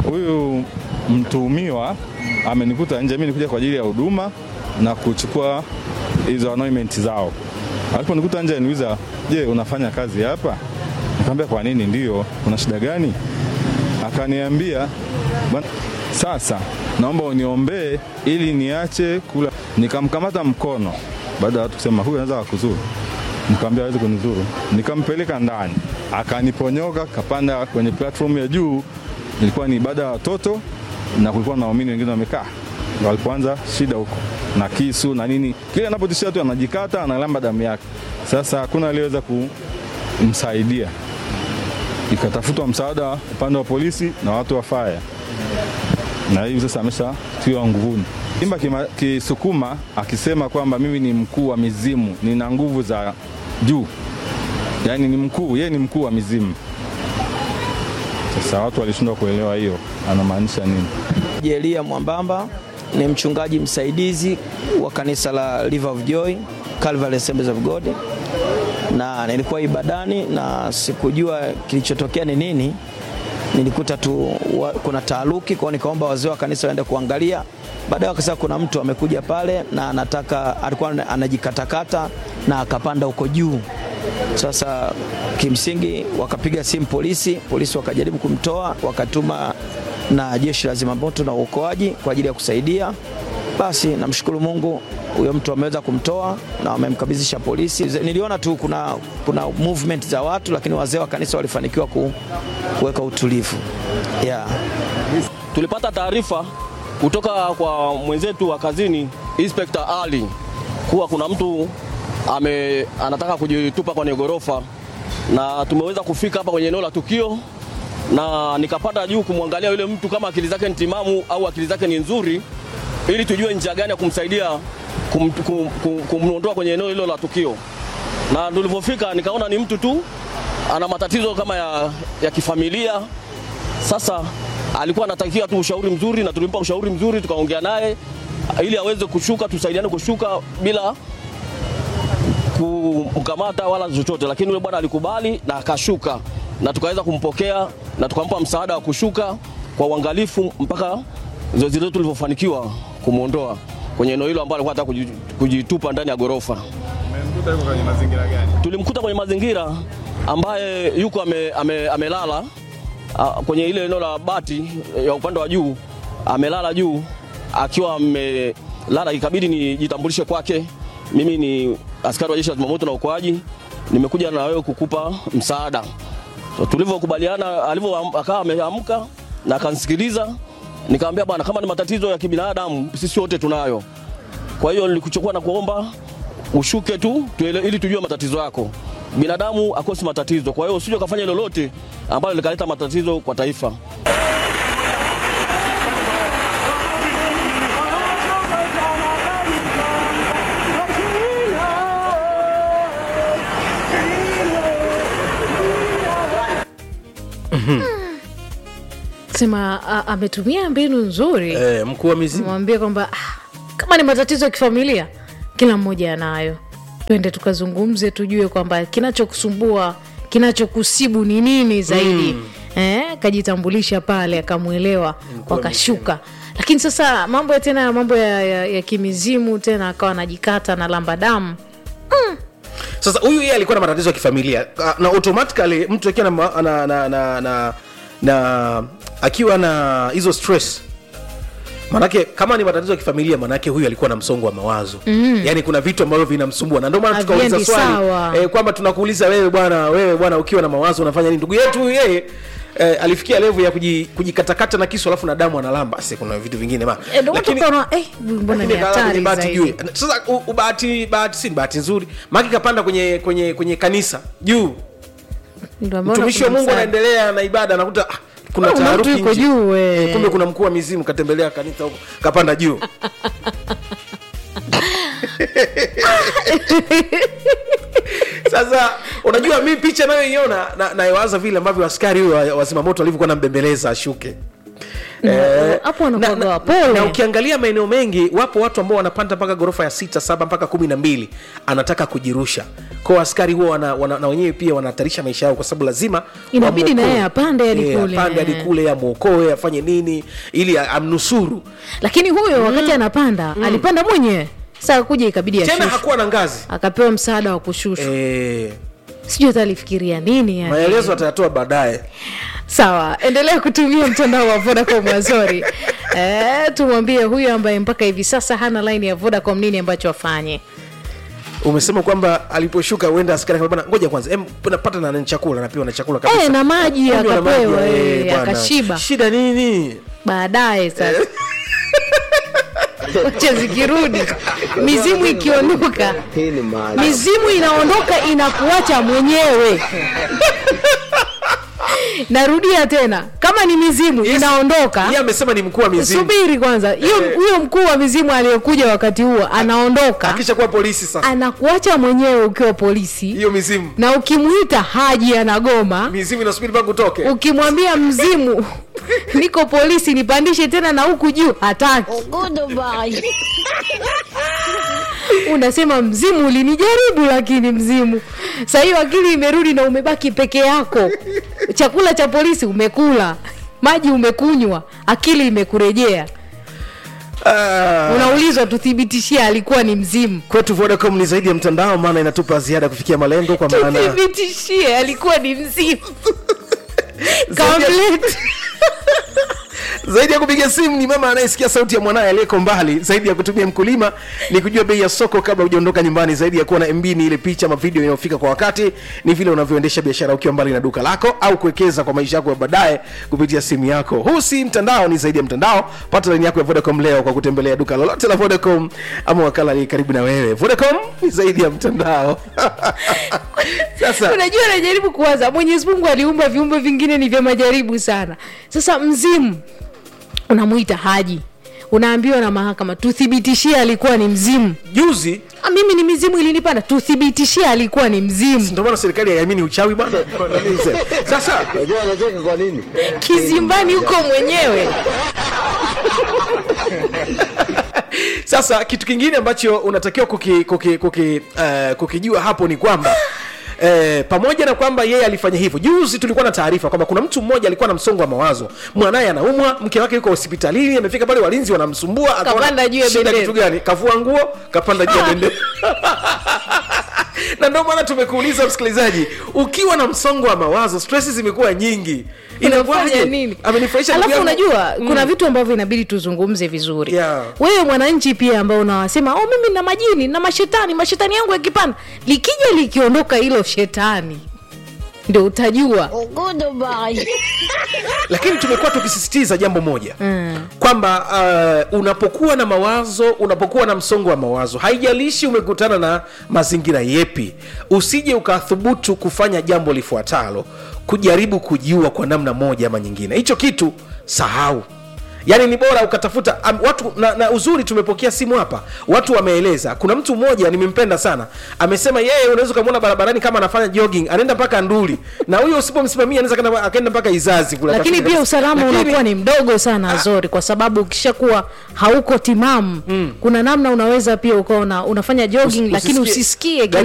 huyu mtuhumiwa amenikuta nje, mimi nikuja kwa ajili ya huduma na kuchukua hizo anointment zao. Aliponikuta nje niuliza, je, unafanya kazi hapa? Nikamwambia kwa nini? Ndio. Kuna shida gani? Akaniambia bwana, sasa naomba uniombee ili niache kula. Nikamkamata mkono baada ya watu kusema huyu anaweza kukuzuru, nikamwambia hawezi kunizuru. Nikampeleka ndani, akaniponyoka, kapanda kwenye platform ya juu. Ilikuwa ni ibada ya watoto na kulikuwa na waumini wengine wamekaa, Ndio walipoanza shida huko na kisu na nini, kile anapotishia tu anajikata, analamba damu yake. Sasa hakuna aliyeweza kumsaidia, ikatafutwa msaada upande wa polisi na watu wa fire, na hivi sasa ameshatiwa nguvuni. Imba kima- Kisukuma akisema kwamba mimi ni mkuu wa mizimu, nina nguvu za juu, yaani ni mkuu, yeye ni mkuu wa mizimu. Sasa watu walishindwa kuelewa hiyo anamaanisha nini. Jelia Mwambamba ni mchungaji msaidizi wa kanisa la River of Joy Calvary Assemblies of God, na nilikuwa ibadani na sikujua kilichotokea ni nini. Nilikuta tu wa, kuna taaruki kwao, nikaomba wazee wa kanisa waende kuangalia. Baadaye wakasema kuna mtu amekuja pale na anataka, alikuwa anajikatakata na akapanda huko juu. Sasa kimsingi wakapiga simu polisi, polisi wakajaribu kumtoa, wakatuma na jeshi la zimamoto na uokoaji kwa ajili ya kusaidia. Basi namshukuru Mungu, huyo mtu ameweza kumtoa na wamemkabidhisha polisi. Niliona tu kuna, kuna movement za watu, lakini wazee wa kanisa walifanikiwa ku, kuweka utulivu yeah. Tulipata taarifa kutoka kwa mwenzetu wa kazini Inspector Ali kuwa kuna mtu ame, anataka kujitupa kwenye ghorofa, na tumeweza kufika hapa kwenye eneo la tukio, na nikapanda juu kumwangalia yule mtu kama akili zake ni timamu au akili zake ni nzuri, ili tujue njia gani ya kumsaidia kum, kum, kum, kumwondoa kwenye eneo hilo la tukio. Na tulivyofika nikaona ni mtu tu ana matatizo kama ya, ya kifamilia sasa alikuwa anatakiwa tu ushauri mzuri, na tulimpa ushauri mzuri, tukaongea naye ili aweze kushuka, tusaidiane kushuka bila kumkamata wala chochote, lakini yule bwana alikubali na akashuka, na tukaweza kumpokea na tukampa msaada wa kushuka kwa uangalifu mpaka zoezi letu lilivyofanikiwa kumwondoa kwenye eneo hilo ambalo alikuwa anataka kuji- kujitupa ndani ya ghorofa. Tulimkuta kwenye mazingira ambaye yuko ame, ame, amelala ah, kwenye ile eneo la bati ya upande wa juu, amelala juu akiwa amelala, ikabidi nijitambulishe kwake. Mimi ni askari wa jeshi la zimamoto na uokoaji, nimekuja na wewe kukupa msaada. So, tulivyokubaliana, alivyo akawa ameamka na akanisikiliza, nikamwambia bwana, kama ni matatizo ya kibinadamu sisi wote tunayo. Kwa hiyo nilikuchukua na kuomba ushuke tu tuele, ili tujue matatizo yako. Binadamu akosi matatizo, kwa hiyo usije ukafanya lolote ambalo likaleta matatizo kwa taifa. sema a- ametumia mbinu nzuri eh, mkuu wa mizimu mwambie kwamba ah, kama ni matatizo ya kifamilia kila mmoja anayo twende tukazungumze tujue kwamba kinachokusumbua kinachokusibu ni nini zaidi mm. eh, kajitambulisha pale akamwelewa wakashuka lakini sasa mambo ya tena mambo ya, ya, ya kimizimu tena akawa anajikata na lamba damu sasa huyu yeye alikuwa na matatizo ya kifamilia Ah, na automatically mtu akiwa na, ma- na, na, na, na, na akiwa na hizo stress manake kama ni matatizo ya kifamilia manake huyu alikuwa na msongo wa mawazo mm. yaani kuna vitu ambavyo vinamsumbua na ndio maana tukauliza Haviendi swali sawa. eh, kwamba tunakuuliza wewe bwana wewe bwana ukiwa na mawazo unafanya nini ndugu yetu huyu yeye Eh, alifikia level ya kuji- kujikatakata na kisu alafu na damu analamba Basi kuna vitu vingine ma Eh, ndio watu Lakini- wakaona, eh, mbona ni lakini kalala kwenye hatari bahati zaidi juu. Sasa u- u- bahati bahati si ni bahati nzuri, maki kapanda kwenye kwenye kwenye kanisa juu, Ndio ameona mtumishi wa kuna Mungu msaada. anaendelea na ibada, anakuta ah, kuna Oh, na taharuki mtu yuko nje. juu, eh. Eh, kumbe kuna mkuu wa mizimu katembelea kanisa huko, kapanda juu Sasa unajua mi picha nayoiona na- nayowaza vile ambavyo askari huyo wa- wa zimamoto alivyokuwa nambembeleza ashuke Eh, hapo na- wanakuwaga na- wapole. na ukiangalia maeneo mengi wapo watu ambao wanapanda mpaka ghorofa ya sita saba mpaka kumi na mbili anataka kujirusha kwao askari huwa wana, wana, na wenyewe pia wanahatarisha maisha yao kwa sababu lazima Inabidi na wamwokoe. yeye apande hadi Eh, kule. apande hadi kule amwokoe afanye nini ili a- amnusuru lakini huyo wakati anapanda alipanda mwenyewe saa kuja ikabidi tena ashushwe hakuwa na ngazi akapewa msaada wa kushushwa eh, sijui hata alifikiria nini yani. maelezo atayatoa baadaye sawa endelea kutumia mtandao wa vodacom wazori eh, tumwambie huyo ambaye mpaka hivi sasa hana line ya vodacom nini ambacho afanye umesema kwamba aliposhuka uenda askari akamwambia, "Bwana, ngoja kwanza em, napata na nani chakula napewa na chakula kabisa eh, na maji Kunywa na maji, akapewa eh, eh, bwana. akashiba shida nini baadaye sasa wacha zikirudi mizimu ikiondoka mizimu inaondoka inakuacha mwenyewe narudia tena kama ni mizimu Yes. inaondoka yeye amesema ni mkuu wa mizimu subiri kwanza hiyo huyo mkuu wa mizimu aliyokuja wakati huo anaondoka akisha kuwa polisi sasa anakuacha mwenyewe ukiwa polisi hiyo mizimu na ukimwita haji anagoma mizimu inasubiri mpaka utoke ukimwambia mzimu niko polisi nipandishe tena na huku juu hataki unasema mzimu ulinijaribu lakini mzimu saa hiyo akili imerudi na umebaki peke yako chakula cha polisi umekula maji umekunywa akili imekurejea Ah, unaulizwa tuthibitishie alikuwa ni mzimu kwetu vodacom ni zaidi ya mtandao maana inatupa ziada kufikia malengo kwa maana tuthibitishie alikuwa ni mzimu Zaidi ya- Complete. zaidi ya kupiga simu ni mama anayesikia sauti ya mwanaye aliyeko mbali zaidi ya kutumia mkulima ni kujua bei ya soko kabla hujaondoka nyumbani zaidi ya kuwa na mb ni ile picha ama video inayofika kwa wakati ni vile unavyoendesha biashara ukiwa mbali na duka lako au kuwekeza kwa maisha yako ya baadaye kupitia simu yako huu si mtandao ni zaidi ya mtandao pata laini yako ya vodacom leo kwa kutembelea duka lolote la vodacom ama wakala aliye karibu na wewe vodacom ni zaidi ya mtandao sasa unajua najaribu kuwaza mwenyezi mungu aliumba viumbe vingine ni vya majaribu sana sasa mzimu unamwita haji unaambiwa na mahakama tuthibitishie alikuwa ni mzimu juzi Ah, mimi ni mizimu ilinipanda tuthibitishie alikuwa ni mzimu ndio maana serikali haiamini uchawi bwana sasa Unajua anacheka kwa nini? kizimbani huko mwenyewe sasa kitu kingine ambacho unatakiwa kuki, kuki, kuki, uh, kukijua hapo ni kwamba Eh, pamoja na kwamba yeye alifanya hivyo juzi tulikuwa na taarifa kwamba kuna mtu mmoja alikuwa na msongo wa mawazo mwanaye anaumwa mke wake yuko hospitalini amefika pale walinzi wanamsumbua akaona Kapanda juu ya shida bendera. kitu gani kavua nguo kapanda juu ya bendera na ndio maana tumekuuliza msikilizaji ukiwa na msongo wa mawazo stress zimekuwa nyingi unafanya Inakuwaje? nini amenifurahisha ndugu alafu yangu. unajua kuna vitu ambavyo inabidi tuzungumze vizuri Yeah. wewe mwananchi pia ambao unawasema oh, mimi na majini na mashetani mashetani yangu yakipanda likija likiondoka hilo shetani ndio utajua lakini tumekuwa tukisisitiza jambo moja mm. kwamba uh, unapokuwa na mawazo unapokuwa na msongo wa mawazo haijalishi umekutana na mazingira yepi usije ukathubutu kufanya jambo lifuatalo kujaribu kujiua kwa namna moja ama nyingine hicho kitu sahau yaani ni bora ukatafuta um, watu na, na uzuri tumepokea simu hapa watu wameeleza kuna mtu mmoja nimempenda sana amesema yeye unaweza ukamwona barabarani kama anafanya jogging anaenda mpaka nduli na huyo usipomsimamia anaweza akaenda- akaenda mpaka izazi kule lakini akafika pia kabisa. usalama Lakini- unakuwa ni mdogo sana azori kwa sababu ukishakuwa hauko timamu mm. kuna namna unaweza pia ukaona unafanya jogging Usi- lakini usisikie- usisikie gari